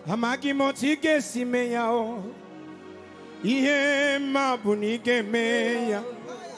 amaghị m otu ị ga-esi mee ya o ihe mma bụ na ị ga-eme ya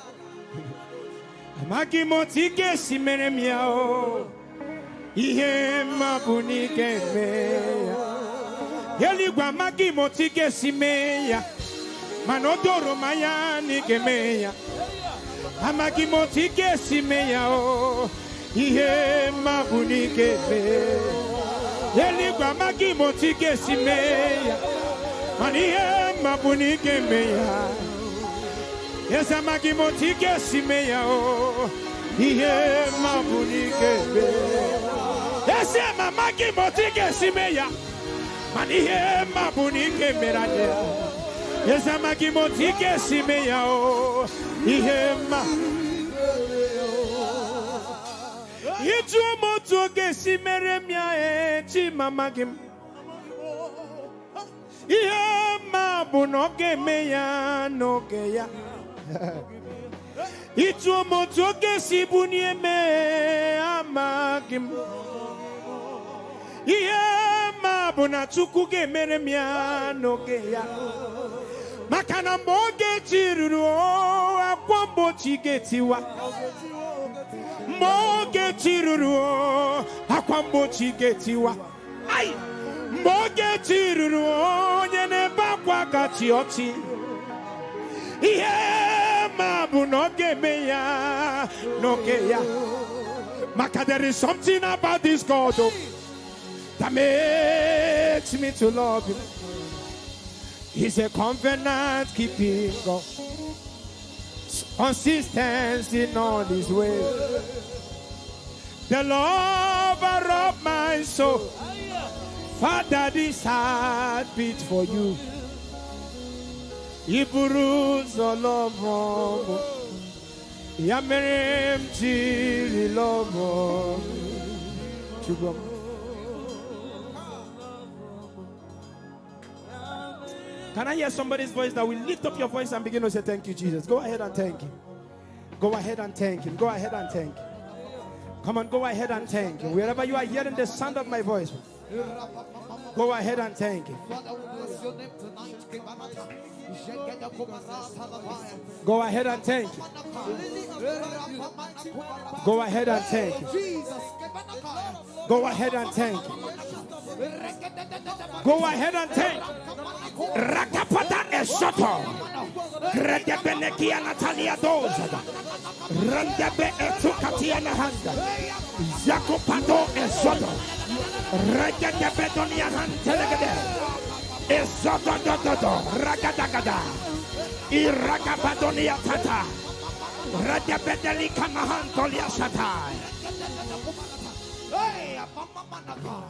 amaghị m otu ị ga-esi mere m ya o ihe mma bụ na ị ga-eme ya eluigwe amaghị m otu ị ga-esi mee ya mana o doro m anya na ị ga-eme ya amaghị m otu ị ga-esi mee ya o ihe mma bụ na ị ga-eme ya eluigwe amaghị m otu ị ga-esi mee ya mana ihe mma bụ na ị ga-eme ya eze amaghị m otu ị ga-esi mee ya o ihe mma bụ na ị ga-eme ya eze ma amaghị m otu ị ga-esi mee ya mana ihe mma bụ na ị ga-emere anyị ya eze amaghị m otu ị ga-esi mee ya o ihe mma ịjụ m otu oge esi mere m ya echi ma amaghị m ihe mma bụ na ọ ga-eme ya n'oge ya ịjụ m otu oge si bunie mee amaghị m ihe mma bụ na chukwu ga-emere m ya n'oge ya maka na mgbe oge chi ruru o, akwa mgbochi ga-etiwa mgbe oge chi ruru o, akwa mgbochi ga-etiwa Ai! mgbe oge chi ruru o, onye na-ebe akwa gachi ọchị ihe ma bụ na ọ ga-eme ya n'oge ya maka there is something about this God oh, that makes me to love him He's a covenant keeping God. Consistency in all his ways. The lover of my soul. Father, this heart beat for you. Iburuz olomo. Ya mere m jiri lomo. Chukwu. Can I hear somebody's voice that will lift up your voice and begin to say, Thank you, Jesus? Go ahead and thank Him. Go ahead and thank Him. Go ahead and thank Him. Come on, go ahead and thank Him. Wherever you are hearing the sound of my voice, go ahead and thank Him. Father, we bless your name tonight. Kebanata. Jegeda kubarata lavaya. Go ahead and thank Him. Rapamana Go ahead and thank Him. Jesus. Kebanakaya. Go ahead and thank Him. Go ahead and thank Him. Rakapata esoto. Gredebenekia Natalia dozada. Randebe etukatia na handa. Zakopado esodo. Regedebe donia hantelegede. Esodo dododo. Ragadagada. Iragabadonia tata. Redebedeli kamahantolia satai. Hey, apamamanaka.